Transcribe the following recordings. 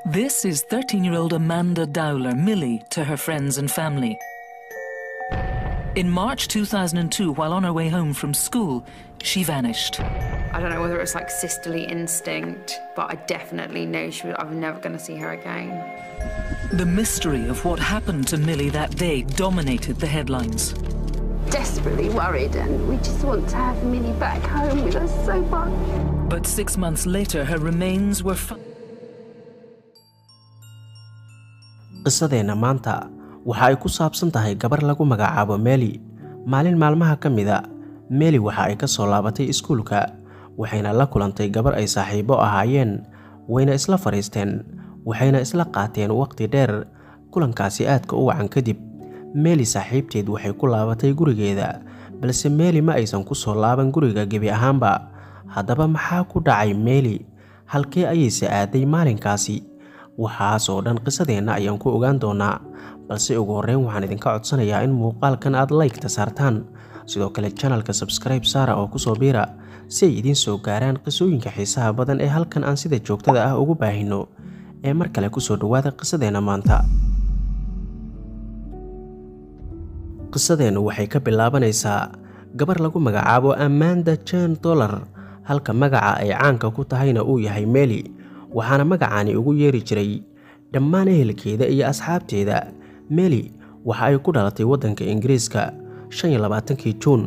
This is 13 year old Amanda Dowler, Millie, to her friends and family. In March 2002, while on her way home from school, she vanished. I don't know whether it's like sisterly instinct, but I definitely know she was, I'm never going to see her again. The mystery of what happened to Millie that day dominated the headlines. Desperately worried, and we just want to have Minnie back home with us so much. But six months later, her remains were found. qisadeenna maanta waxa ay ku saabsan tahay gabar lagu magacaabo meeli maalin maalmaha ka mida meeli waxa ay ka soo laabatay iskuulka waxayna la kulantay gabar ay saaxiibo ahaayeen wayna isla fadhiisteen waxayna isla qaateen waqti dheer kulankaasi aadka u wacan kadib meeli saaxiibteed waxay ku laabatay gurigeeda balse meeli ma aysan ku soo laaban guriga gebi ahaanba haddaba maxaa ku dhacay meeli halkee ayayse aaday maalinkaasi waxaas oo dhan qisadeenna ayaan ku ogaan doonaa balse ugu horreyn waxaan idinka codsanayaa in muuqaalkan aad laygta saartaan sidoo kale janalka sabskribe saara oo kusoo biira si ay idiin soo gaaraan qisooyinka xiisaha badan ee halkan aan sida joogtada ah ugu baahino ee mar kale kusoo dhowaada qisadeenna maanta qisadeennu waxay ka bilaabanaysaa gabar lagu magacaabo amanda jen dollar halka magaca ay caanka ku tahayna uu yahay meeli waxaana magacaani ugu yeeri jiray dhammaan ehelkeeda iyo asxaabteeda meeli waxa ay ku dhalatay waddanka ingiriiska kii juun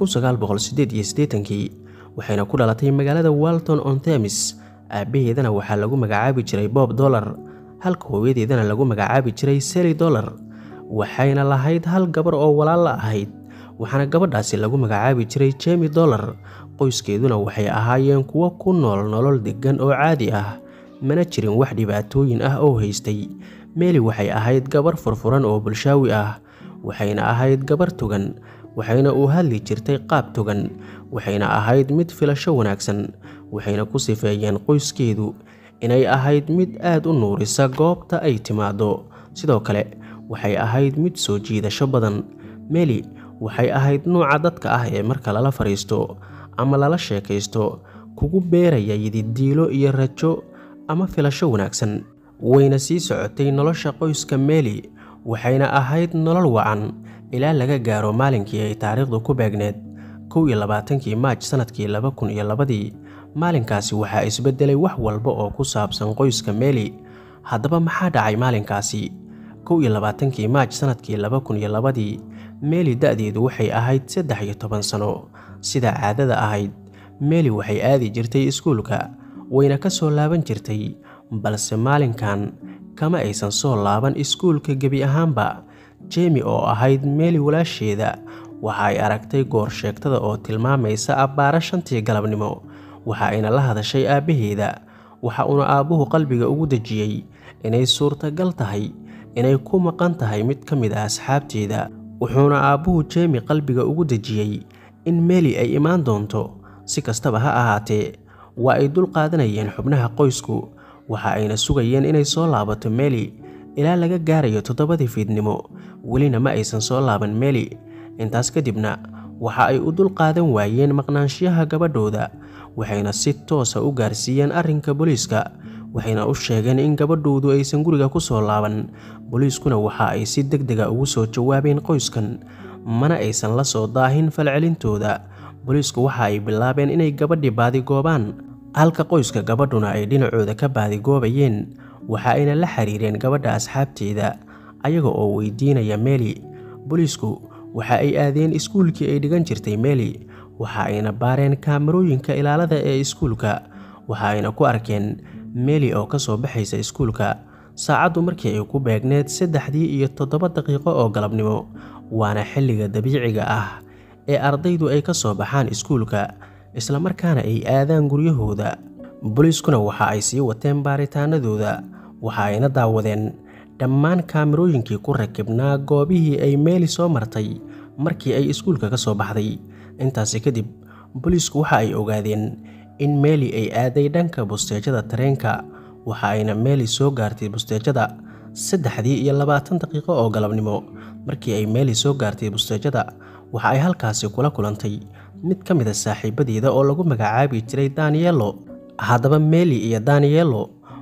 kii waxayna ku dhalatay magaalada walton on themis aabbaheedana waxaa lagu magacaabi jiray bob dollar halka hooyadeedana lagu magacaabi jiray seli dollar waxayna lahayd hal gabar oo walaal la ahayd waxaana gabadhaasi lagu magacaabi jiray jemi dollar qoyskeeduna waxay ahaayeen kuwo ku nool nolol deggan oo caadi ah mana jirin wax dhibaatooyin ah oo haystay meeli waxay ahayd gabar furfuran oo bulshaawi ah waxayna ahayd gabar togan waxayna u hadli jirtay qaab togan waxayna ahayd mid filasho wanaagsan waxayna ku sifeeyeen qoyskeedu inay ahayd mid aad u nuurisa goobta ay timaado sidoo kale waxay ahayd mid soo jiidasho badan meeli waxay ahayd nuuca dadka ah ee marka lala fadhiisto ama lala sheekaysto kugu beeraya yididiilo iyo rajo ama filasho wanaagsan wayna sii socotay nolosha qoyska meeli waxayna ahayd nolol wacan ilaa laga gaaro maalinkii ay taariikhdu ku beegneed kow iyo labaatankii maaj sannadkii laba kun iyo labadii maalinkaasi waxaa isbedelay wax walba oo ku saabsan qoyska meeli haddaba maxaa dhacay maalinkaasi kow iyo labaatankii maaj sannadkii laba kun iyo labadii meeli da-deedu waxay ahayd saddex iyo toban sano sida caadada ahayd meeli waxay aadi jirtay iskuulka wayna ka soo laaban jirtay balse maalinkan kama aysan soo laaban iskuulka gebi ahaanba jemi oo ahayd meeli walaasheeda waxa ay aragtay goor sheegtada oo tilmaamaysa abbaara shantii galabnimo waxa ayna la hadashay aabbaheeda waxa uuna aabbuhu qalbiga ugu dejiyey inay suurtagal tahay inay ku maqan tahay mid ka mid ah asxaabteeda wuxuuna aabbuhu jemi qalbiga ugu dejiyey in meeli ay imaan doonto si kastaba ha ahaatee waa ay dul qaadanayeen xubnaha qoysku waxa ayna sugayeen inay soo laabato meeli ilaa laga gaarayo toddobadii fiidnimo welina ma aysan soo laaban meeli intaas kadibna waxa ay u dul qaadan waayeen maqnaanshiyaha gabadhooda waxayna si toosa u gaarsiiyeen arrinka booliiska waxayna u sheegeen in gabadhoodu aysan guriga ku soo laaban booliiskuna waxa ay si deg dega ugu soo jawaabeen qoyskan mana aysan la soo daahin falcelintooda booliisku waxa ay bilaabeen inay gabadhii baadigoobaan halka qoyska gabadhuna ay dhinacooda ka baadigoobayeen waxa ayna la xiriireen gabadha asxaabteeda ayaga oo weydiinaya meeli booliisku waxa ay aadeen iskuulkii ay dhigan jirtay meeli waxa ayna baareen kaamarooyinka ilaalada ee iskuulka waxa ayna ku arkeen meeli oo ka soo baxaysa iskuulka saacaddu markii ay ku beegneed saddexdii iyo toddoba daqiiqo oo galabnimo waana xilliga dabiiciga ah ee ardaydu ay ka soo baxaan iskuulka islamarkaana ay aadaan guryahooda booliiskuna waxa ay sii wateen baaritaanadooda waxa ayna daawadeen dhammaan kaamirooyinkii ku rakibnaa goobihii ay meeli soo martay markii ay iskuulka ka soo baxday intaasi kadib booliisku waxa ay ogaadeen in meeli ay aaday dhanka busteejada tareenka waxa ayna meeli soo gaartay busteejada saddexdii iyo labaatan daqiiqo oo galabnimo markii ay meeli soo gaartay busteejada waxa ay halkaasi kula kulantay mid ka mid a saaxiibadeeda oo lagu magacaabi jiray daniyelo haddaba meeli iyo daniyelo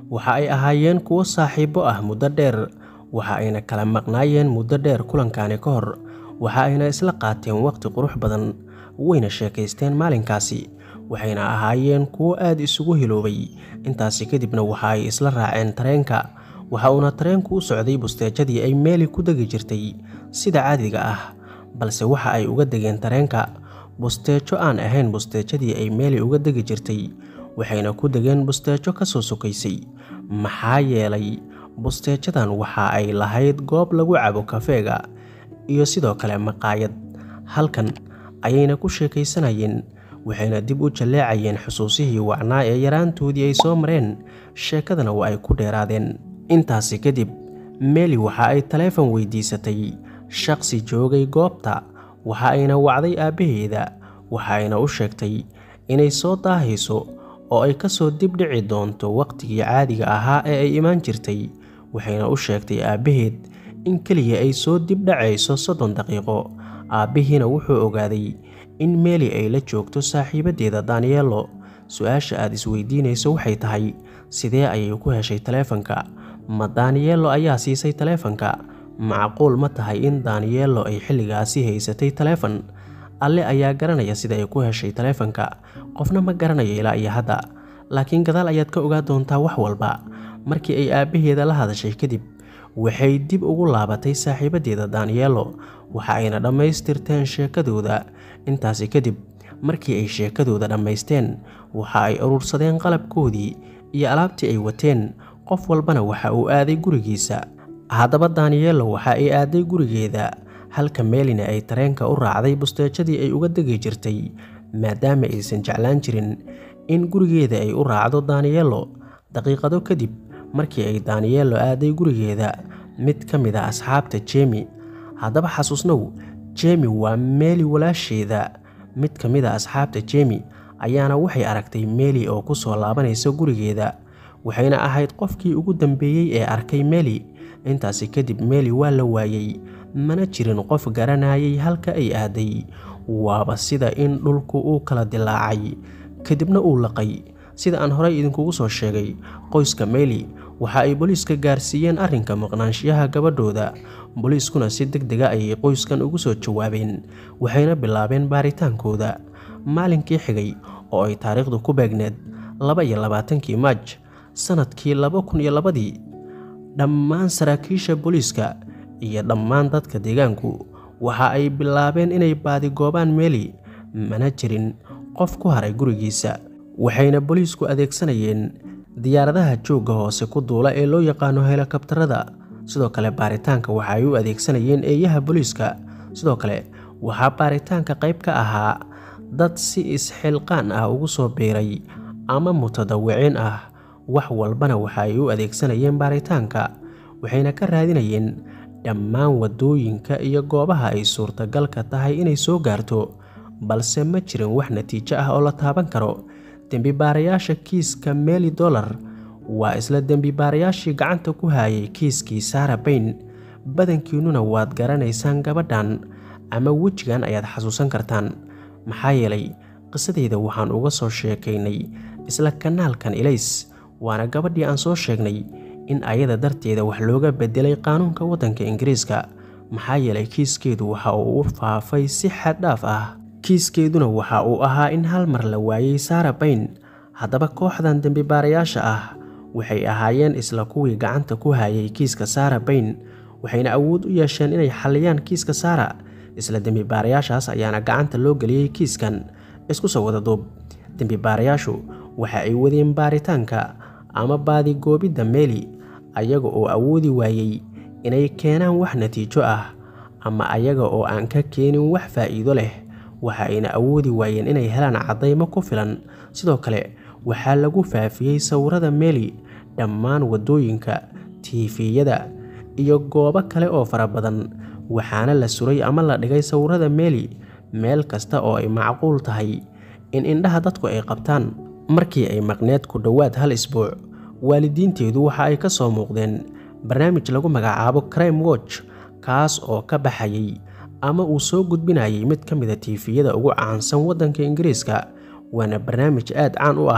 waxa ay ahaayeen kuwo saaxiibo ah muddo dheer waxa ayna kala maqnaayeen muddo dheer kulankani ka hor waxa ayna isla qaateen waqti qurux badan wayna sheekaysteen maalinkaasi waxayna ahaayeen kuwo aad isugu hiloobay intaasi kadibna waxa ay isla raaceen tareenka waxa uuna tareenku u socday busteejadii ay meeli ku degi jirtay sida caadiga ah balse waxa ay uga degeen tareenka busteejo aan ahayn busteejadii ay meeli uga degi jirtay waxayna ku degeen busteejo ka soo sokaysay maxaa yeelay busteejadan waxa ay lahayd goob lagu cabo kafeega iyo sidoo kale maqaayad halkan ayayna ku sheekaysanayeen waxayna dib u jalleecayeen xusuusihii wacnaa ee yaraantoodii ay soo mareen sheekadana waa ay ku dheeraadeen intaasi kadib meeli waxa ay taleefon weydiisatay shaqsi joogay goobta waxa ayna wacday aabbaheeda waxa ayna u sheegtay inay soo daahayso oo ay ka soo dib dhici doonto wakhtigii caadiga ahaa ee ay imaan jirtay waxayna u sheegtay aabbaheed in keliya ay soo dib dhacayso soddon daqiiqo aabbihiina wuxuu ogaaday in meeli ay la joogto saaxiibaddeeda danielo su-aasha aad isweydiinayso waxay tahay sidee ayay ku heshay taleefanka ma danielo ayaa siisay taleefanka macquul ma tahay in danielo ay xilligaasi haysatay taleefon alle ayaa garanaya sida ay ku heshay taleefanka qofna ma garanayo ilaa iyo hadda laakiin gadaal ayaad ka ogaa doontaa wax walba markii ay aabbaheeda la hadashay kadib waxay dib ugu laabatay saaxiibaddeeda danielo waxa ayna dhammaystirteen sheekadooda intaasi kadib markii ay sheekadooda dhammaysteen waxa ay urursadeen qalabkoodii iyo alaabtii ay wateen qof walbana waxa uu aaday gurigiisa haddaba danielo waxa ay aaday gurigeeda halka meelina ay tareenka u raacday busteejadii ay uga degi jirtay maadaama aysan jeclaan jirin in gurigeeda ay u raacdo danielo daqiiqado kadib markii ay danielo aaday gurigeeda mid ka mid a asxaabta jemi haddaba xasuusnow jemi waa meeli walaasheeda mid ka mid a asxaabta jemi ayaana waxay aragtay meeli oo ku soo laabanaysa gurigeeda waxayna ahayd qofkii ugu dambeeyey ee arkay meeli intaasi kadib meeli waa la waayey mana jirin qof garanayay halka ay aaday waaba sida in dhulku uu kala dilaacay kadibna uu laqay sida aan horey idinkugu soo sheegay qoyska meeli waxa ay booliiska gaarsiiyeen arrinka maqnaanshiyaha gabadhooda booliiskuna si deg dega ayay qoyskan ugu soo jawaabeen waxayna bilaabeen baaritaankooda maalinkii xigay oo ay taariikhdu ku beegneed laba iyo labaatankii maaj sannadkii laba kun iyo labadii dhammaan saraakiisha booliiska iyo dhammaan dadka deegaanku waxa ay bilaabeen inay baadigoobaan meeli mana jirin qof ku haray gurigiisa waxayna booliisku adeegsanayeen diyaaradaha joogga hoose ku duula ee loo yaqaano helikabtarada sidoo kale baaritaanka waxa ay u adeegsanayeen eeyaha booliiska sidoo kale waxaa baaritaanka qayb ka ahaa dad si isxilqaan ah ugu soo biiray ama mutadawiciin ah wax walbana waxa ay u adeegsanayeen baaritaanka waxayna ka raadinayeen dhammaan waddooyinka iyo goobaha ay suurtagalka tahay inay soo gaarto balse ma jirin wax natiijo ah oo la taaban karo dembibaarayaasha kiiska meeli dollar waa isla dembibaarayaashii gacanta ku haayay kiiskii saara bayn badankiinnuna waad garanaysaan gabadhan ama wejigan ayaad xasuusan kartaan maxaa yeelay qisadeyda waxaan uga soo sheekaynay isla kanaalkan ilays waana gabadhii aan soo sheegnay in ayada darteeda wax looga bedelay qaanuunka waddanka ingiriiska maxaa yeelay kiiskeedu waxa uu u faafay si xaddhaaf ah kiiskeeduna waxa uu ahaa in hal mar la waayey saara bayn haddaba kooxdan dembibaarayaasha ah waxay ahaayeen isla kuwii gacanta ku hayay kiiska saara bayn waxayna awood u yeesheen inay xalliyaan kiiska saara isla dembibaarayaashaas ayaana gacanta loo geliyey kiiskan isku soo wada duub dembibaarayaashu waxa ay wadeen baaritaanka ama baadigoobidda meeli ayaga oo awoodi waayey inay keenaan wax natiijo ah ama ayaga oo aan ka keenin wax faa'iido leh waxa ayna awoodi waayeen inay helaan caddaymo ku filan sidoo kale waxaa lagu faafiyey sawirada meeli dhammaan waddooyinka tiifiyada iyo goobo kale oo fara badan waxaana la suray ama la dhigay sawirada meeli meel kasta oo ay macquul tahay in indhaha dadku ay qabtaan markii ay maqneed ku dhowaad hal isbuuc waalidiinteedu waxa ay ka soo muuqdeen barnaamij lagu magacaabo crime watch kaas oo ka baxayay ama uu soo gudbinayay mid ka mida tiifiyada ugu caansan waddanka ingiriiska waana barnaamij aad caan u ah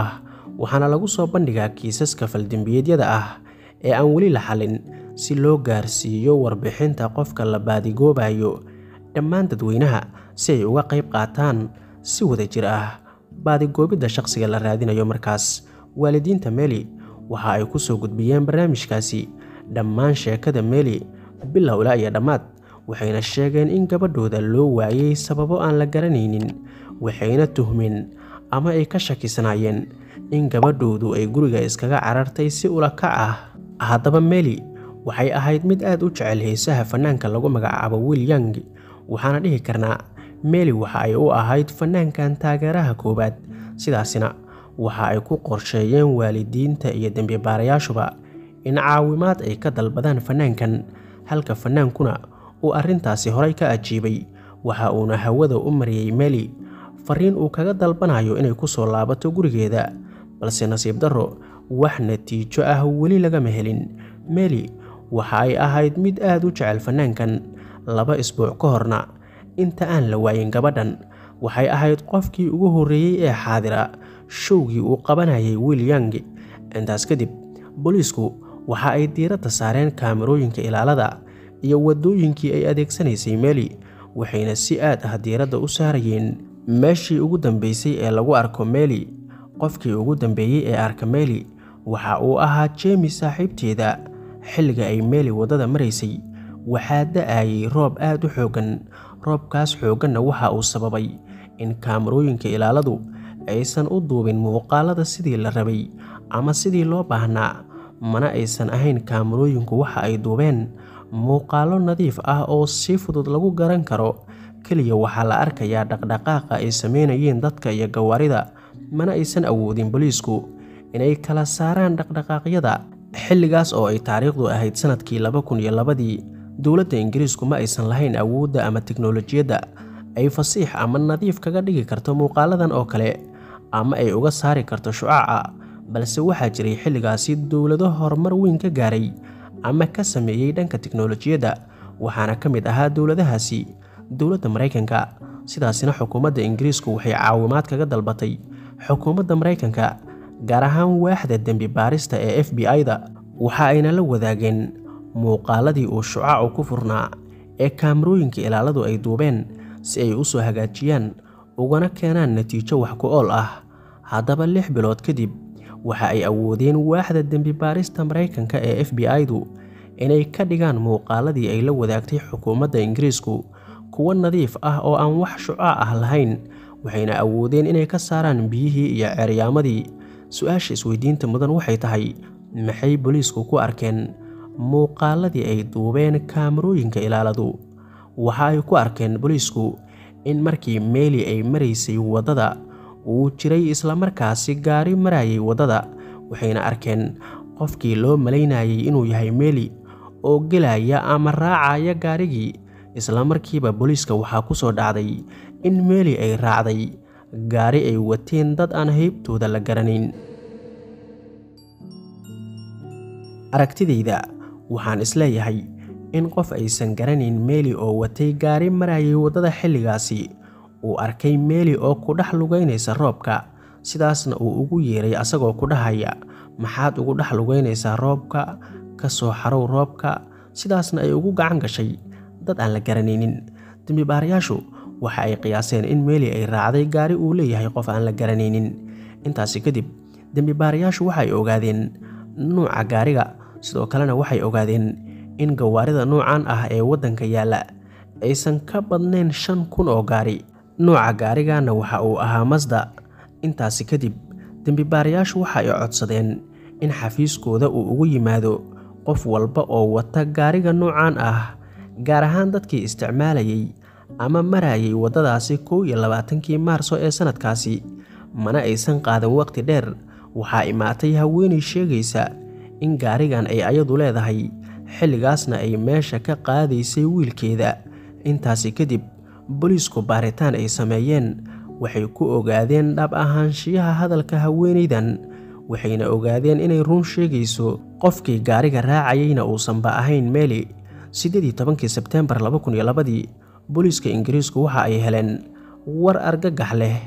waxaana lagu soo bandhigaa kiisaska faldembiyeedyada ah ee aan weli la xallin si loo gaarsiiyo warbixinta qofka la baadigoobayo dhammaan dadweynaha si ay uga qayb qaataan si wada jir ah baadigoobidda shaqsiga la raadinayo markaas waalidiinta meli waxa ay ku soo gudbiyeen barnaamijkaasi dhammaan sheekada meli bilow ilaa iyo dhammaad waxayna sheegeen in gabadhooda loo waayey sababo aan la garanaynin waxayna tuhmeen ama ay ka shakisnaayeen in gabadhoodu ay guriga iskaga carartay si ula kac ah haddaba meli waxay ahayd mid aad u jecel heesaha fanaanka lagu magacaabo wil yang waxaana dhihi karnaa meli waxa ay u ahayd fanaankan taageeraha koowaad sidaasina waxa ay ku qorsheeyeen waalidiinta iyo dembibaarayaashuba in caawimaad ay ka dalbadaan fanaankan halka fanaankuna uu arrintaasi horay ka ajiibay waxa uuna hawada u mariyey meli fariin uu kaga dalbanayo inay ku soo laabato gurigeeda balse nasiib darro wax natiijo ah weli lagama helin meli waxa ay ahayd mid aad u jecel fanaankan laba isbuuc ka horna inta aan la waayin gabadhan waxay ahayd qofkii ugu horreeyey ee xaadira showgii uu qabanayay wil yang intaas kadib booliisku waxa ay diiradda saareen kaamarooyinka ilaalada iyo waddooyinkii ay adeegsanaysay meli waxayna si aad ah diiradda u saarayeen meeshii ugu dambeysay ee lagu arko meli qofkii ugu dambeeyey ee arka meli waxa uu ahaa jeemi saaxiibteeda xilliga ay meli waddada maraysay waxaa da-ayay roob aad u xooggan roobkaas xoogganna waxa uu sababay in kaamarooyinka ilaaladu aysan u duubin muuqaalada sidii la rabay ama sidii loo baahnaa mana aysan ahayn kaamarooyinku waxa ay duubeen muuqaallo nadiif ah oo si fudud lagu garan karo keliya waxaa la arkayaa dhaqdhaqaaqa ay sameynayeen dadka iyo gawaarida mana aysan awoodin booliisku inay kala saaraan dhaqdhaqaaqyada xilligaas oo ay taariikhdu ahayd sanadkii laba kun iyo labadii dowladda ingiriisku ma aysan lahayn awoodda ama tiknolojiyadda ay fasiix ama nadiif kaga dhigi karto muuqaaladan oo kale ama ay uga saari karto shucaaca balse waxaa jiray xilligaasi dowlado horumar weyn ka gaaray ama ka sameeyey dhanka tiknolojiyadda waxaana ka mid ahaa dowladahaasi dowladda maraykanka sidaasina xukuumadda ingiriisku waxay caawimaad kaga dalbatay xukuumadda maraykanka gaar ahaan waaxda dembi baarista ee f b i-da waxa ayna la wadaageen muuqaaladii uu shucaacu ku furnaa ee kaamarooyinka ilaaladu ay duubeen si ay u soo hagaajiyaan ugana keenaan natiijo wax ku ool ah haddaba lix bilood kadib waxa ay awoodeen waaxda dembi baarista maraykanka ee f b i-du inay ka dhigaan muuqaaladii ay la wadaagtay xukuumadda ingiriisku kuwo nadiif ah oo aan wax shucaac ah lahayn waxayna awoodeen inay ka saaraan biyihii iyo ceeryaamadii su-aasha isweydiinta mudan waxay tahay maxay booliisku ku arkeen muuqaaladii ay duubeen kaamarooyinka ilaaladu waxa ay ku arkeen booliisku in markii meeli ay maraysay waddada uu jiray islamarkaasi gaari marayay waddada waxayna arkeen qofkii loo malaynayay inuu yahay meeli oo gelaya ama raacaya gaarigii islamarkiiba booliiska waxaa ku soo dhacday in meeli ay raacday gaari ay wateen dad aan heybtooda la garanayn aragtidayda waxaan isleeyahay in qof aysan garanayn meeli oo watay gaari marayay waddada xilligaasi uu arkay meeli oo ku dhex lugaynaysa roobka sidaasna uu ugu yeeray asagoo ku dhahaya maxaad ugu dhex lugaynaysaa roobka ka soo xarow roobka sidaasna ay ugu gacan gashay dad aan la garanaynin dembibaarayaashu waxa ay qiyaaseen in meeli ay raacday gaari uu leeyahay qof aan la garanaynin intaasi kadib dembibaarayaashu waxay ogaadeen nuuca gaariga sidoo kalena waxay ogaadeen in gawaarida nuucan ah ee waddanka yaalla aysan ka badnayn shan kun oo gaari nuuca gaarigana waxa uu ahaa masda intaasi kadib dembibaarayaashu waxa ay codsadeen in xafiiskooda uu ugu yimaado qof walba oo wata gaariga nuucan ah gaar ahaan dadkii isticmaalayay ama marayay waddadaasi kow iyo labaatankii maarso ee sannadkaasi mana aysan qaadan waqti dheer waxaa imaatay haweenay sheegaysa in gaarigan ay ayadu leedahay xilligaasna ay meesha ka qaadaysay wiilkeeda intaasi kadib booliisku baaritaan ay sameeyeen waxay ku ogaadeen dhab ahaanshiyaha hadalka haweenaydan waxayna ogaadeen inay run sheegayso qofkii gaariga raacayayna uusanba ahayn meeli siddeedii tobankii sebteembar laba kun iyo labadii booliiska ingiriisku waxa ay heleen war argagax leh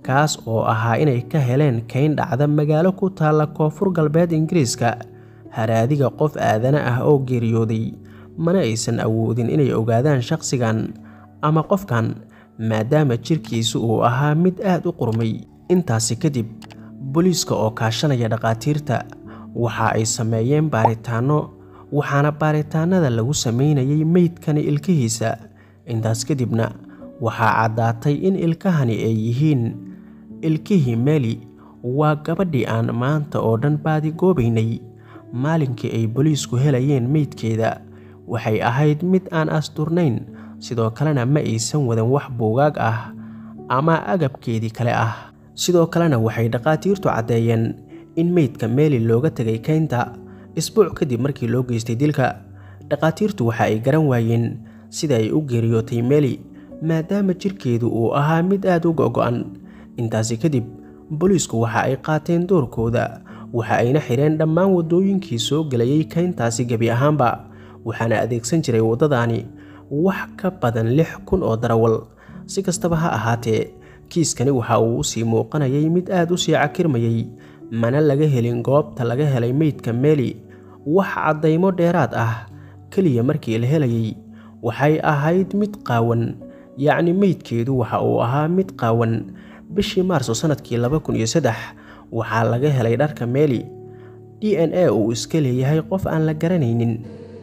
kaas oo ahaa inay ka heleen kayn dhacda magaalo ku taalla koonfur galbeed ingiriiska haraadiga qof aadana ah oo geeriyooday mana aysan awoodin inay ogaadaan shaqsigan ama qofkan maadaama jirkiisu uu ahaa mid aad u qurmay intaasi kadib booliiska oo kaashanaya dhakhaatiirta waxa ay sameeyeen baaritaanno waxaana baaritaanada lagu sameynayay meydkani ilkihiisa intaas kadibna waxaa caddaatay in ilkahani ay yihiin ilkihii meli waa gabadhii aan maanta oo dhan baadigoobaynay maalinkii ay booliisku helayeen meydkeeda waxay ahayd mid aan asturnayn sidoo kalena ma aysan wadan wax buugaag ah ama agabkeedii kale ah sidoo kalena waxay dhakhaatiirtu caddeeyeen in meydka meeli looga tegay kaynta isbuuc kadib markii loo geystay dilka dhakhaatiirtu waxa ay garan waayeen sida ay u geeriyootay meeli maadaama jirkeedu uu ahaa mid aad u go'go'an intaasi kadib booliisku waxa ay qaateen doorkooda waxa ayna xidheen dhammaan waddooyinkii soo gelayay kayntaasi gebi ahaanba waxaana adeegsan jiray waddadaani wax ka badan lix kun oo darawal si kastaba ha ahaatee kiiskani waxa uu usii muuqanayay mid aad u sii cakirmayay mana laga helin goobta laga helay meydka meeli wax caddaymo dheeraad ah keliya markii la helayay waxay ahayd mid qaawan yacni meydkeedu waxa uu ahaa mid qaawan bishii maarso sannadkii laba kun iyo saddex waxaa laga helay dharka meeli d n a uu iska leeyahay qof aan la garanaynin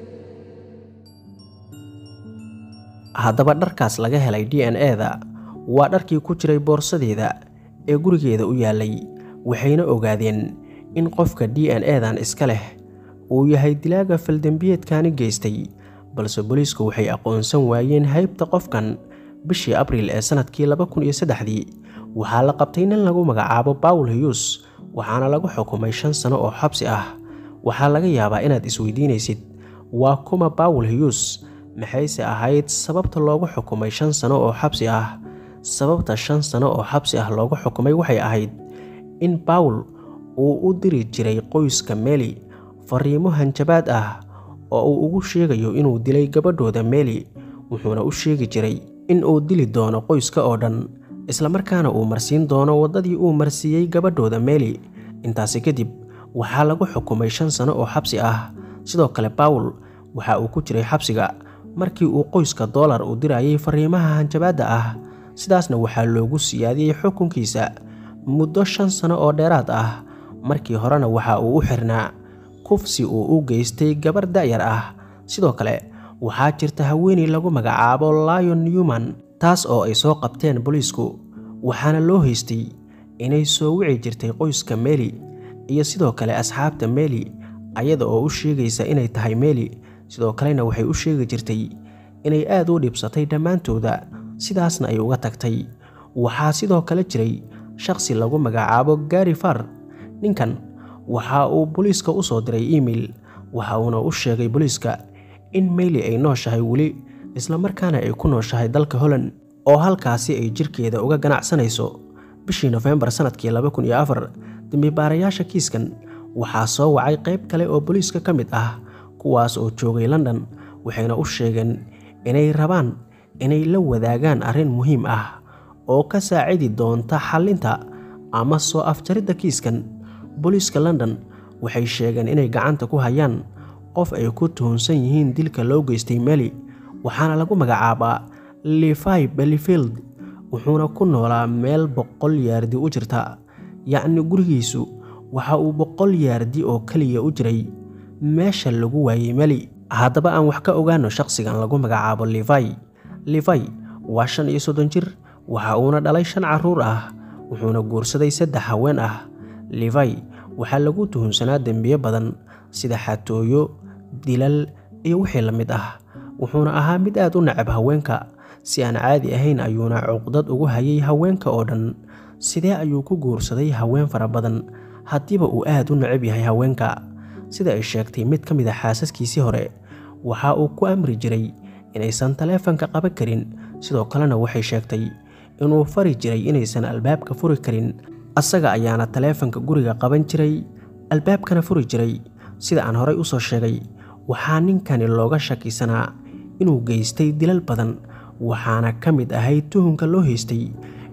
haddaba dharkaas laga helay d n e-da waa dharkii ku jiray boorsadeeda ee gurigeeda u yaalay waxayna ogaadeen in qofka d n e-dan iska leh uu yahay dilaaga faldembiyeedkani geystay balse booliisku waxay aqoonsan waayeen haybta qofkan bishii abriil ee sannadkii laba kun iyo saddexdii waxaa la qabtay nin lagu magacaabo bawl hiyus waxaana lagu xukumay shan sano oo xabsi ah waxaa laga yaabaa inaad isweydiinaysid waa kuma bawl hiyus maxayse ahayd sababta loogu xukumay shan sano oo xabsi ah sababta shan sano oo xabsi ah loogu xukumay waxay ahayd in bawl uu u diri jiray qoyska meeli fariimo hanjabaad ah oo uu ugu sheegayo inuu dilay gabadhooda meeli wuxuuna u sheegi jiray in uu dili doono qoyska oo dhan islamarkaana uu marsiin doono waddadii uu marsiiyey gabadhooda meeli intaasi kadib waxaa lagu xukumay shan sano oo xabsi ah sidoo kale bawl waxa uu ku jiray xabsiga markii uu qoyska doolar u dirayay fariimaha hanjabaadda ah sidaasna waxaa loogu siyaadiyey xukunkiisa muddo shan sano oo dheeraad ah markii horena waxa uu u xirnaa kufsi uu u geystay gabar da'yar ah sidoo kale waxaa jirta haweeney lagu magacaabo lion newman taas oo ay soo qabteen booliisku waxaana loo haystay inay soo wici jirtay qoyska meeli iyo sidoo kale asxaabta meeli ayada oo u sheegaysa inay tahay meeli sidoo kalena waxay u sheegi jirtay inay aad u dhibsatay dhammaantooda sidaasna ay uga tagtay waxaa sidoo kale jiray shaqsi lagu magacaabo gari far ninkan waxa uu booliiska u soo diray email waxa uuna u sheegay booliiska in meyli ay nooshahay weli islamarkaana ay ku nooshahay dalka holland oo halkaasi ay jirkeeda uga ganacsanayso bishii nofembar sannadkii laba kun iyo afar dembibaarayaasha kiiskan waxaa soo wacay qayb kale oo booliiska ka mid ah kuwaas oo joogay london waxayna u sheegeen inay rabaan inay la wadaagaan arrin muhiim ah oo ka saacidi doonta xallinta ama soo afjaridda kiiskan booliiska london waxay sheegeen inay gacanta ku hayaan qof ay ku tuhunsan yihiin dilka loo geystay meli waxaana lagu magacaabaa levi bellyfield wuxuuna ku noolaa meel boqol yaardi u jirta yacni gurigiisu waxa uu boqol yaardi oo keliya u jiray meesha lagu waayey meli haddaba aan wax ka ogaano shaqsigan lagu magacaabo levi levi waa shan iyo soddon jir waxa uuna dhalay shan carruur ah wuxuuna guursaday saddex haween ah levi waxaa lagu tuhunsanaa dembiyo badan sida xatooyo dilal iyo wixii la mid ah wuxuuna ahaa mid aad u nacab haweenka si aan caadi ahayn ayuuna cuqdad ugu hayay haweenka oo dhan sidee ayuu ku guursaday haween fara badan haddiiba uu aad u necab yahay haweenka sida ay sheegtay mid ka mid a xaasaskiisii hore waxa uu ku amri jiray inaysan taleefanka qaban karin sidoo kalena waxay sheegtay inuu fari jiray inaysan albaabka furi karin asaga ayaana taleefanka guriga qaban jiray albaabkana furi jiray sida aan horay usoo sheegay waxaa ninkani looga shakisanaa inuu geystay dilal badan waxaana ka mid ahayd tuhunka loo haystay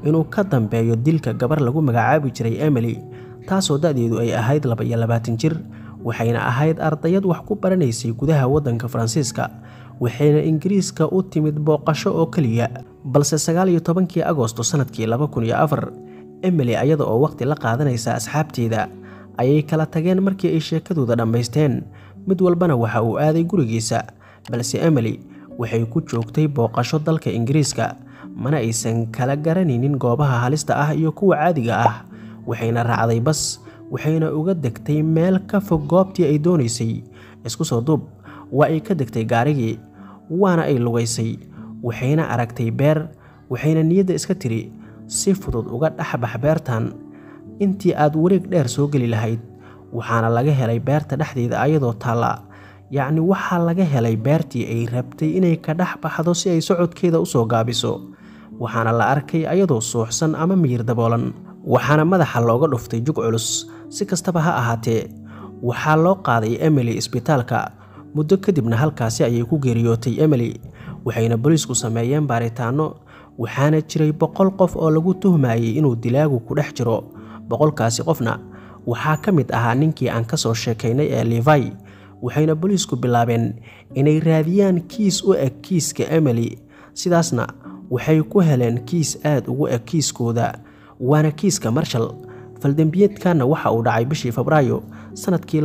inuu ka dambeeyo dilka gabar lagu magacaabi jiray emily taasoo da-deedu ay ahayd laba iyo labaatan jir waxayna ahayd ardayad wax ku baranaysay gudaha waddanka faransiiska waxayna ingiriiska u timid booqasho oo keliya balse sagaal iyo tobankii agosto sannadkii laba kun iyo afar emily ayada oo waqhti la qaadanaysa asxaabteeda ayay kala tageen markii ay sheekadooda dhammaysteen mid walbana waxa uu aaday gurigiisa balse emily waxay ku joogtay booqasho dalka ingiriiska mana aysan kala garanaynin goobaha halista ah iyo kuwa caadiga ah waxayna raacday bas waxayna uga degtay meel ka fog goobtii ay doonaysay isku soo duub waa ay ka degtay gaarigii waana ay lugaysay waxayna aragtay beer waxayna niyadda iska tiri si fudud uga dhexbax beertan intii aad wareeg dheer soo geli lahayd waxaana laga helay beerta dhexdeeda ayadoo taalla yacni waxaa laga helay beertii ay rabtay inay ka dhex baxdo si ay socodkeeda u soo gaabiso waxaana la arkay ayadoo suuxsan ama miyir daboolan waxaana madaxa looga dhuftay jug culus si kastaba ha ahaatee waxaa loo qaaday emily isbitaalka muddo kadibna halkaasi ayay ku geeriyootay emily waxayna booliisku sameeyeen baaritaanno waxaana jiray boqol qof oo lagu tuhmayey inuu dilaagu ku dhex jiro boqolkaasi qofna waxaa ka mid ahaa ninkii aan ka soo sheekaynay ee levi waxayna booliisku bilaabeen inay raadiyaan kiis u eg kiiska emily sidaasna waxay ku heleen kiis aad ugu eg kiiskooda waana kiiska marshal faldembiyeedkanna waxa uu dhacay bishii febraayo sannadkii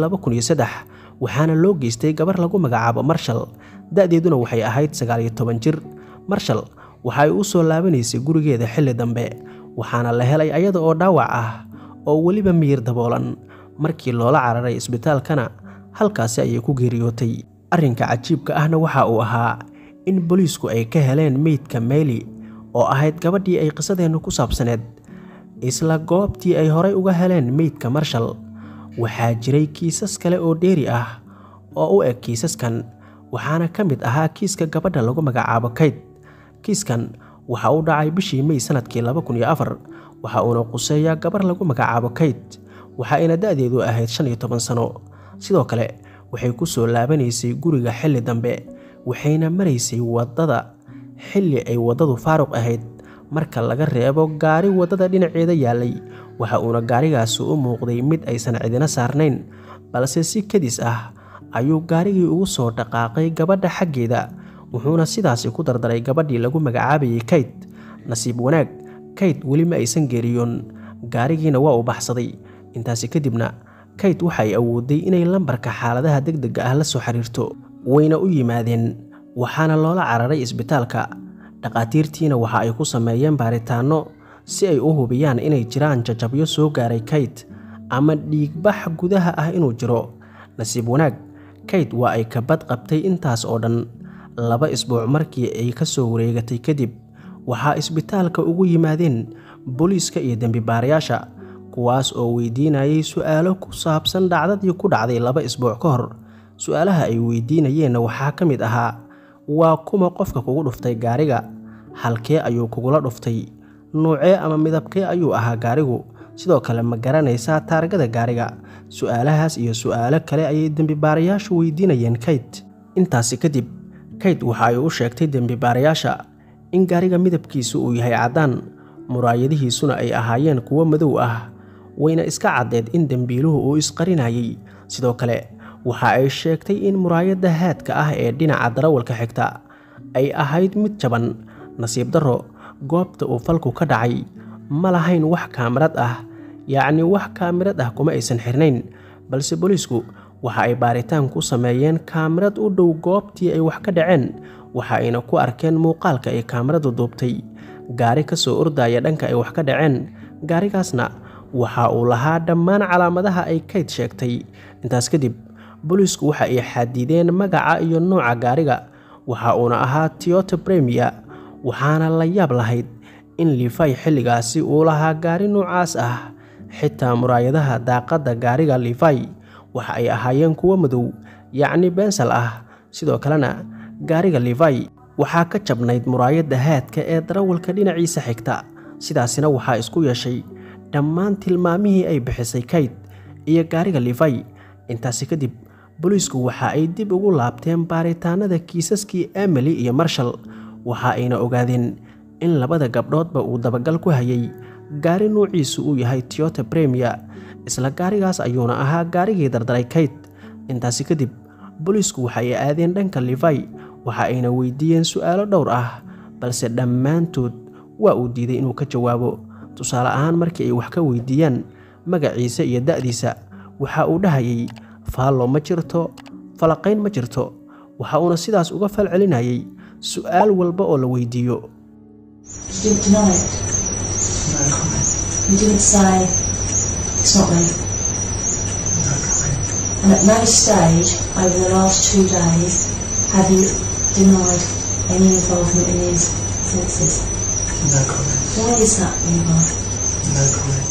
waxaana loo geystay gabar lagu magacaabo marshal da-deeduna waxay ahayd sagaal iyo toban jir marshal waxa ay u soo laabanaysay gurigeeda xilli dambe waxaana la helay ayada oo dhaawac ah oo weliba miyir daboolan markii loola cararay isbitaalkana halkaasi ayay ku geeriyootay arrinka cajiibka ahna waxa uu ahaa in booliisku ay ka heleen meydka meyli oo ahayd gabadhii ay qisadeennu ku saabsaneed isla goobtii ay horay uga heleen meydka marshal waxaa jiray kiisas kale oo dheeri ah oo u eg kiisaskan waxaana ka mid ahaa kiiska gabadha lagu magacaabo kayd kiiskan waxa uu dhacay bishii mey sannadkii waxa uuna quseeyaa gabar lagu magacaabo kayd waxaayna da-deedu ahayd shan iyo toban sano sidoo kale waxay ku soo laabanaysay guriga xilli dambe waxayna maraysay waddada xilli ay waddadu faaruq ahayd marka laga reebo gaari waddada dhinaceeda yaallay waxa uuna gaarigaasi u muuqday mid aysan cidina saarnayn balse si kadis ah ayuu gaarigii ugu soo dhaqaaqay gabadha xaggeeda wuxuuna sidaasi ku dardaray gabadhii lagu magacaabayay kayd nasiib wanaag kayd weli ma aysan geeriyoon gaarigiina waa uu baxsaday intaasi kadibna kayd waxay awooday inay lambarka xaaladaha degdega ah la soo xiriirto wayna u yimaadeen waxaana loola cararay isbitaalka dhaqaatiirtiina waxa ay ku sameeyeen baaritaanno si ay u hubiyaan inay jiraan jajabyo soo gaaray kayd ama dhiigbax gudaha ah inuu jiro nasiib wanaag kayd waa ay kabad qabtay intaas oo dhan laba isbuuc markii ay ka soo wareegatay kadib waxaa isbitaalka ugu yimaadeen booliiska iyo dembibaarayaasha kuwaas oo weydiinayay su-aalo ku saabsan dhacdadii ku dhacday laba isbuuc ka hor su-aalaha ay weydiinayeenna waxaa ka mid ahaa waa kuma qofka kugu dhuftay gaariga halkee ayuu kugula dhuftay nuucee ama midabkee ayuu ahaa gaarigu sidoo kale ma garanaysaa taargada gaariga su-aalahaas iyo su-aalo kale ayay dembibaarayaashu weydiinayeen kayd intaasi kadib kayd waxa ay u sheegtay dembibaarayaasha in gaariga midabkiisu uu yahay caddaan muraayadihiisuna ay ahaayeen kuwo madow ah wayna iska caddeed in dembiiluhu uu isqarinayay sidoo kale waxa ay sheegtay in muraayadda haadka ah ee dhinaca darawalka xigta ay ahayd mid jaban nasiib darro goobta uu falku ka dhacay ma lahayn wax kaamirad ah yacni wax kaamirad ah kuma aysan xirnayn balse booliisku waxa ay baaritaan ku sameeyeen kaamirad u dhow goobtii ay wax ka dhaceen waxa ayna ku arkeen muuqaalka ay kaamiradu duubtay gaari ka soo ordaya dhanka ay wax ka dhaceen gaarigaasna waxa uu lahaa dhammaan calaamadaha ay kayd sheegtay intaas kadib booliisku waxa ay xadideen magaca iyo nooca gaariga waxa uuna ahaa tiyota bremia waxaana la yaab lahayd in lifay xilligaasi uu lahaa gaari noocaas ah xitaa muraayadaha daaqadda gaariga lifay waxa ay ahaayeen kuwo madow yacni bensal ah sidoo kalena gaariga lifay waxaa ka jabnayd muraayadda haadka ee darawalka dhinaciisa xigta sidaasina waxaa isku yeeshay dhammaan tilmaamihii ay bixisay kayd iyo gaariga lifay intaasi kadib booliisku waxa ay dib ugu laabteen baaritaanada kiisaskii emily iyo marshal waxa ayna ogaadeen in labada gabdhoodba uu dabagal ku hayay gaari nuuciisu uu yahay toyota bremier isla gaarigaas ayuuna ahaa gaarigii dardaray kayt intaasi kadib booliisku waxa ay aadeen dhanka livai waxa ayna weydiiyeen su'aalo dhowr ah balse dhammaantood waa uu diiday inuu ka jawaabo tusaale ahaan markii ay wax ka weydiiyaan magaciisa iyo da'diisa waxa uu dhahayay faallo ma jirto falaqayn ma jirto waxa uuna sidaas uga fal celinayay su'aal walba oo la weydiiyo You didn't deny it. You didn't say, it's not me. And at no stage over the last two days have you denied any involvement in these offences. No comment. Why is that, Levi? No comment.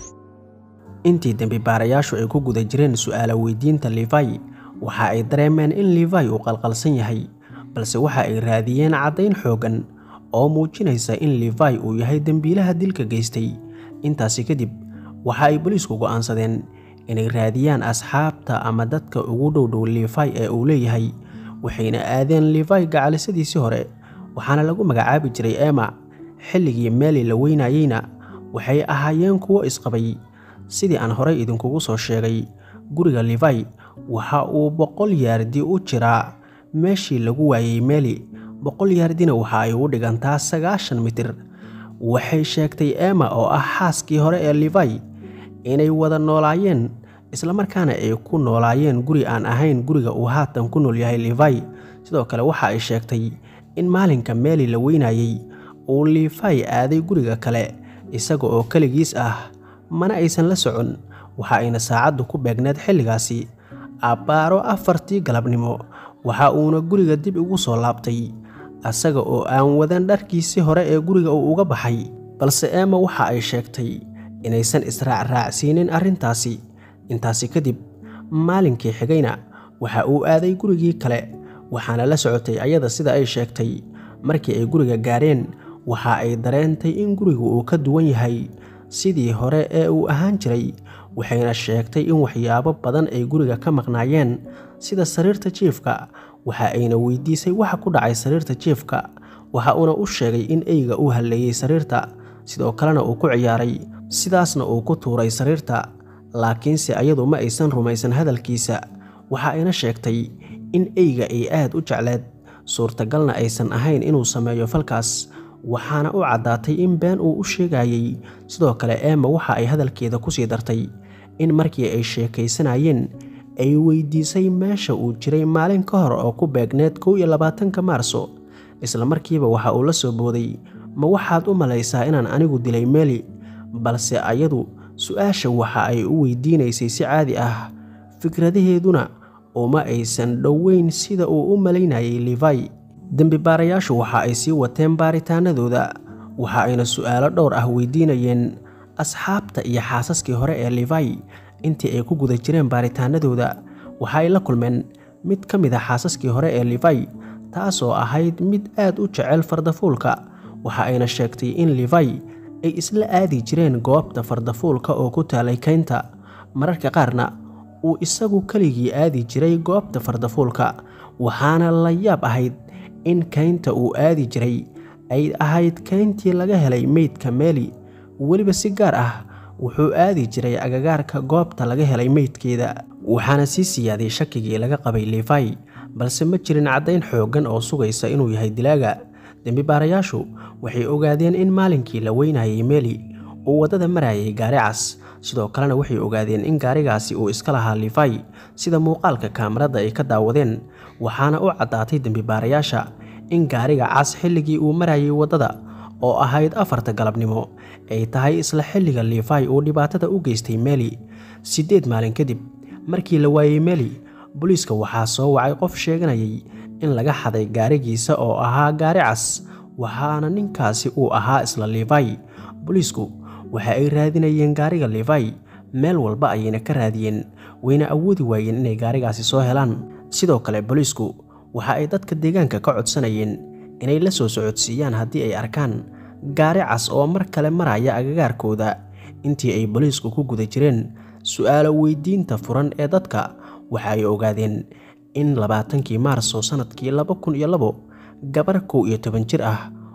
intii dembi baarayaashu ay ku guda jireen su'aala weydiinta livai waxa ay dareemeen in livai uu qalqalsan yahay balse waxa ay raadiyeen caddayn xooggan oo muujinaysa in livai uu yahay dembiilaha dilka geystay intaasi kadib waxa ay boliisku go'aansadeen inay raadiyaan asxaabta ama dadka ugu dhowdhow livai ee uu leeyahay waxayna aadeen livai gacalisadiisii hore waxaana lagu magacaabi jiray ema xilligii meeli la weynayeyna waxay ahaayeen kuwo isqabay sidii aan horey idinkugu soo sheegay guriga livai waxa uu boqol yaardi u jiraa meeshii lagu waayey meeli boqol yaardina waxa ay u dhigantaa sagaashan mitir waxay sheegtay ema oo ah xaaskii hore ee livai inay wada noolaayeen islamarkaana ay ku noolaayeen guri aan ahayn guriga uu haatan ku nool yahay livai sidoo kale waxa ay sheegtay in maalinka meeli la weynayey uu livai aaday guriga kale isaga oo keligiis ah mana aysan la socon waxa ayna saacaddu ku beegneed xilligaasi abbaaro afartii galabnimo waxa uuna guriga dib ugu soo laabtay asaga oo aan wadan dharkiisii hore ee guriga uu uga baxay balse ema waxa ay sheegtay inaysan israacraacsiinin arrintaasi intaasi kadib maalinkii xigayna waxa uu aaday gurigii kale waxaana la socotay ayada sida ay sheegtay markii ay guriga gaareen waxa ay dareentay in gurigu uu ka duwan yahay sidii hore ee uu ahaan jiray waxayna sheegtay in waxyaabo badan ay guriga ka maqnaayeen sida sariirta jiifka waxa ayna weydiisay waxa ku dhacay sariirta jiifka waxa uuna u sheegay in eyga uu halleeyey sariirta sidoo kalena uu ku ciyaaray sidaasna uu ku tuuray sariirta laakiinse ayadu ma aysan rumaysan hadalkiisa waxa ayna sheegtay in eyga ay aad u jecleed suurtagalna aysan ahayn inuu sameeyo falkaas waxaana u caddaatay in been uu u sheegayey sidoo kale ema waxa ay hadalkeeda kusii dartay in markii ay sheekaysanayeen ay weydiisay meesha uu jiray maalin ka hor oo ku beegneed kow iyo labaatanka maarso isla markiiba waxa uu la soo booday ma waxaad u malaysaa inaan anigu dilay meeli balse ayadu su-aasha waxa ay u weydiinaysay si caadi ah fikradaheeduna uma aysan dhoweyn sida uu u malaynayay livai dembi baarayaashu waxa ay sii wateen baaritaanadooda waxa ayna su'aalo dhowr ah weydiinayeen asxaabta iyo xaasaskii hore ee livai intii ay ku guda jireen baaritaanadooda waxa ay la kulmeen mid ka mid a xaasaskii hore ee livai taasoo ahayd mid aad u jecel fardafuulka waxa ayna sheegtay in livai ay isla aadi jireen goobta fardafuulka oo ku taalay kaynta mararka qaarna uu isagu keligii aadi jiray goobta fardafuulka waxaana la yaab ahayd in kaynta uu aadi jiray ay ahayd kayntii laga helay meydka meeli weliba si gaar ah wuxuu aadi jiray agagaarka goobta laga helay meydkeeda waxaana sii siyaaday shakigii laga qabay livai balse ma jirin caddayn xooggan oo sugaysa inuu yahay dilaaga dembi baarayaashu waxay ogaadeen in maalinkii la weynayay meeli uu waddada marayay gaari cas sidoo kalena waxay ogaadeen in gaarigaasi uu iska lahaa livai sida muuqaalka kaamarada ay ka daawadeen waxaana u caddaatay dembi baarayaasha in gaariga cas xilligii uu marayay waddada oo ahayd afarta galabnimo ay tahay isla xilliga livai uu dhibaatada u geystay meeli siddeed maalin kadib markii la waayey meeli booliiska waxaa soo wacay qof sheeganayay in laga xaday gaarigiisa oo ahaa gaari cas waxaana ninkaasi uu ahaa isla livai booliisku waxa ay raadinayeen gaariga livai meel walba ayayna ka raadiyeen wayna awoodi waayeen inay gaarigaasi soo helaan sidoo kale booliisku waxa ay dadka deegaanka ka codsanayeen inay la soo socodsiiyaan haddii ay arkaan gaari cas oo mar kale maraya agagaarkooda intii ay booliisku ku guda jireen su'aalo weydiinta furan ee dadka waxa ay ogaadeen in labaatankii maarso sannadkii laba kun iyo labo gabar kow iyo toban jir ah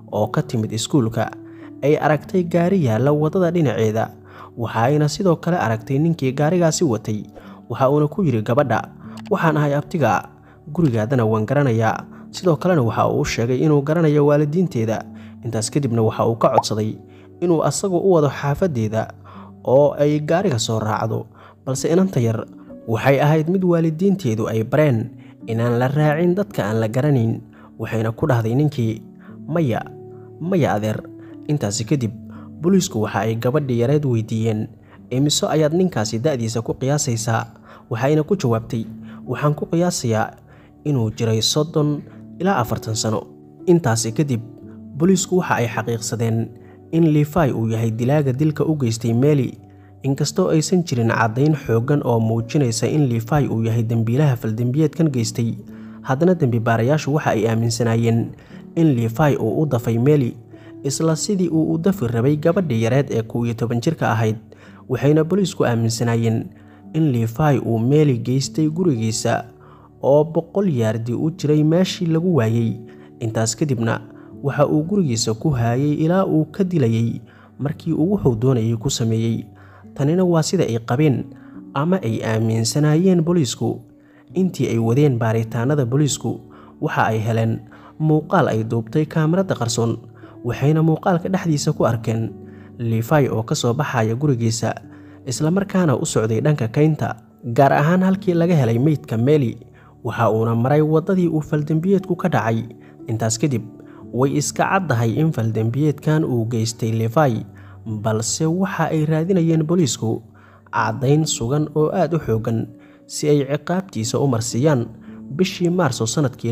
oo ka timid iskuulka ay aragtay gaari yaalla waddada dhinaceeda waxa ayna sidoo kale aragtay ninkii gaarigaasi watay waxa uuna ku yidhi gabadha waxaan ahay abtiga gurigaadana waan garanayaa sidoo kalena waxa uu u sheegay inuu garanayo waalidiinteeda intaas kadibna waxa uu ka codsaday inuu asagu u wado xaafaddeeda oo ay gaariga soo raacdo balse inanta yar waxay ahayd mid waalidiinteedu ay bareen inaan la raacin dadka aan la garanayn waxayna ku dhahday ninkii maya maya adeer intaasi kadib booliisku waxa ay gabadhii yareed weydiiyeen imiso ayaad ninkaasi da'diisa ku qiyaasaysaa waxayna ku jawaabtay waxaan ku qiyaasayaa inuu jiray soddon ilaa afartan sano intaasi kadib booliisku waxa ay xaqiiqsadeen in lifai uu yahay dilaaga dilka u geystay meeli inkastoo aysan jirin caddayn xooggan oo muujinaysa in lifai uu yahay dembiilaha faldembiyeedkan geystay haddana dembibaarayaashu waxa ay aaminsanaayeen in lifai uu u dafay meeli isla sidii uu u dafi rabay gabadhii yareed ee kow iyo toban jirka ahayd waxayna booliisku aaminsanaayeen in lifai uu meeli geystay gurigiisa oo boqol yaardi u jiray meeshii lagu waayey intaas kadibna waxa uu gurigiisa ku haayay ilaa uu ka dilayey markii uu wuxuu doonayay ku sameeyey tanina waa sida ay qabeen ama ay aaminsanaayeen booliisku intii ay wadeen baaritaanada booliisku waxa ay heleen muuqaal ay duubtay kaamarada qarsoon waxayna muuqaalka dhexdiisa ku arkeen lifai oo ka soo baxaya gurigiisa islamarkaana u socday dhanka kaynta gaar ahaan halkii laga helay meydka meeli waxa uuna maray waddadii uu faldembiyeedku ka dhacay intaas kadib way iska caddahay in faldembiyeedkan uu geystay lifai balse waxa ay raadinayeen booliisku caddayn sugan oo aad u xooggan si ay ciqaabtiisa u marsiiyaan bishii maarso sannadkii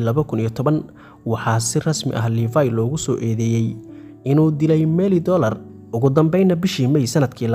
waxaa si rasmi ah lifai loogu soo eedeeyey inuu dilay meeli dolar ugu dambaynna bishii mey sannadkii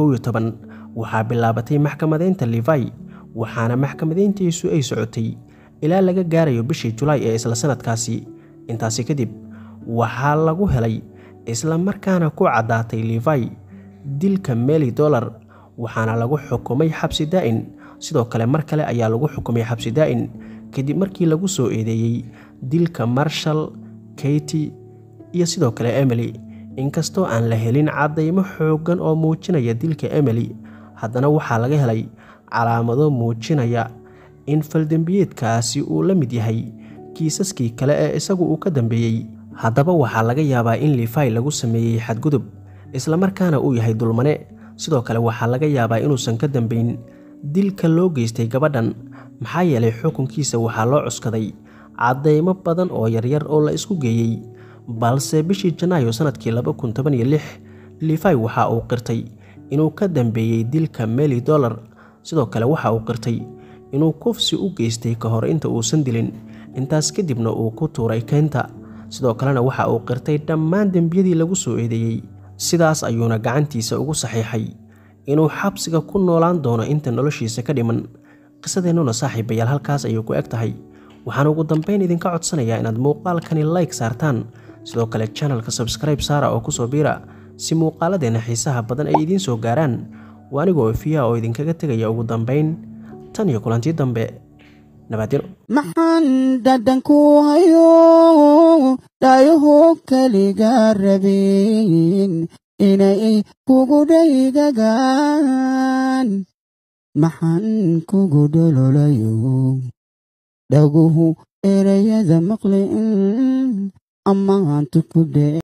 waxaa bilaabatay maxkamadeynta lifai waxaana maxkamadeyntiisu ay socotay ilaa laga gaarayo bishii julaay ee isla sannadkaasi intaasi kadib waxaa lagu helay isla markaana ku caddaatay lifai dilka meeli dolar waxaana lagu xukumay xabsi daa'in sidoo kale mar kale ayaa lagu xukumay xabsi daa'in kadib markii lagu soo eedeeyey dilka marshal katy iyo sidoo kale emily inkastoo aan la helin caddaymo xooggan oo muujinaya dilka emily haddana waxaa laga helay calaamado muujinaya in faldembiyeedkaasi uu la mid yahay kiisaskii kale ee isagu uu ka dambeeyey haddaba waxaa laga yaabaa in lifai lagu sameeyey xadgudub islamarkaana uu yahay dulmane sidoo kale waxaa laga yaabaa inuusan ka dambayn dilka loo geystay gabadhan maxaa yeelay xukunkiisa waxaa loo cuskaday caddaymo badan oo yaryar oo la isku geeyey balse bishii janaayo sannadkii lifai waxa uu qirtay inuu ka dambeeyey dilka meeli dolar sidoo kale waxa uu qirtay inuu kufsi u geystay ka hor inta uusan dilin intaas kadibna uu ku tuuray keynta sidoo kalena waxa uu qirtay dhammaan dembiyadii lagu soo eedeeyey sidaas ayuuna gacantiisa ugu saxiixay inuu xabsiga ku noolaan doono inta noloshiisa ka dhiman qisadeennuna saaxiibayaal halkaas ayay ku eg tahay waxaan ugu dambayn idinka codsanayaa inaad muuqaalkani like saartaan sidoo kale janalka sabskribe saara oo kusoo biira si muuqaaladeenna xiisaha badan ay idiin soo gaaraan waa anigoo fiya oo idinkaga tegaya ugu dambayn tan iyo kulantii dambe nabadino maxaan dhadhanku hayo dhayaho keliga rabin inay kugu dhaygagaan maxaan kugu dhololayo dhaguhu ereyada maqli amaantu ku dhe